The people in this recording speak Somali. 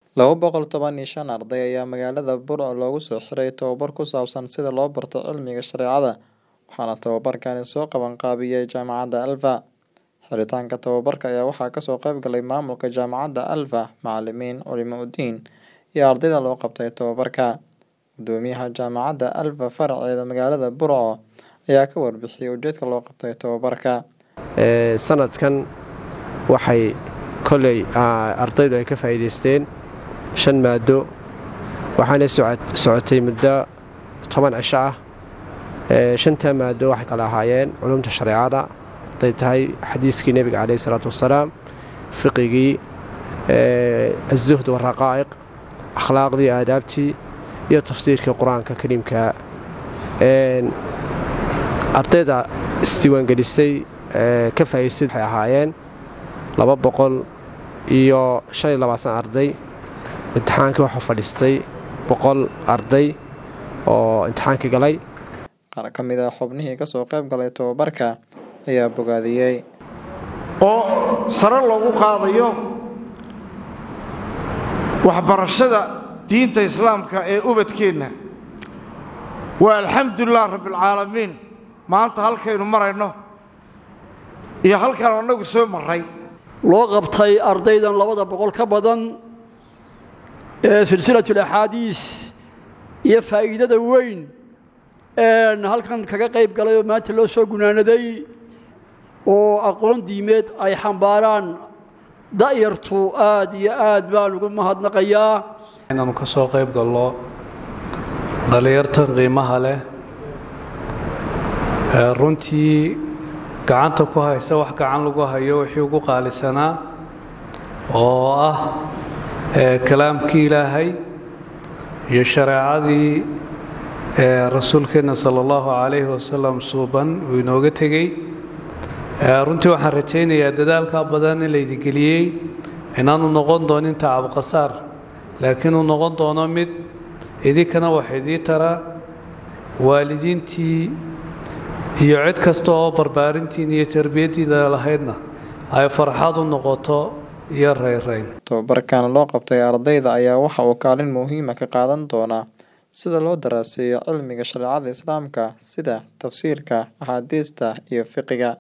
Laba boqol toban iyo shan arday ayaa magaalada Burco loogu soo xiray tababar ku saabsan sida loo barto cilmiga shareecada, waxaana tababarkani soo qaban qaabiyay Jaamacadda Alfa. Xiritaanka tababarka ayaa waxaa kasoo qayb galay maamulka Jaamacadda Alfa, macalimiin, culimooyin iyo ardayda loo qabtay tababarka. Guddoomiyaha Jaamacadda Alfa faraceeda magaalada Burco ayaa ka warbixiyay ujeedka loo qabtay tababarka. sanadkan waxay koley ardaydu ay ka faa'iidaysteen shan maado waxaana socotay muddo toban cisho ah shantaa maado waxay kala ahaayeen culumta shareecada hadday tahay xadiiskii nebiga caleyhi salaatu wasalaam fiqigii azuhd waraqaa'iq akhlaaqdii aadaabtii iyo tafsiirkii qur-aanka kariimka ardayda isdiiwaangelisay ka faa'idaystay waxay ahaayeen laba boqol iyo shan iyo labaatan arday imtixaankii waxaa fadhiistay boqol arday oo imtixaankii galay Qaar ka mid ah xubnihii ka soo qayb galay tababarka ayaa bogaadiyey. oo sare loogu qaadayo waxbarashada diinta islaamka ee ubadkeenna waa alxamdulilah rabbialcaalamiin maanta halkaynu marayno iyo halkaan annagu soo marray loo qabtay ardaydan labada boqol ka badan ee silsilatulaxaadiis iyo faa'iidada weyn een halkan kaga qayb galay oo maanta loo soo gunaanaday oo aqoon diimeed ay xambaaraan da'yartu aad iyo aad baan ugu mahadnaqayaa inaanu ka soo qayb gallo dhallinyartan qiimaha leh ee runtii gacanta ku haysa wax gacan lagu hayo wixii ugu qaalisanaa oo ah kalaamkii ilaahay iyo shareecadii rasuulkeenna sala allahu calayhi wasalam suuban uu inooga tegey runtii waxaan rajaynayaa dadaalkaa badan in laydigeliyey inaanu noqon doonin tacabqasaar laakiin uu noqon doono mid idinkana wax idii tara waalidiintii iyo cid kasta oo barbaarintiin iyo tarbiyaddiida lahaydna ay farxad u noqoto iyo rayrayn Tababarkan loo qabtay ardayda ayaa waxa uu kaalin muhiima ka qaadan doonaa sida loo daraaseeyo cilmiga shareecada Islaamka sida tafsiirka, axaadiista iyo fiqiga.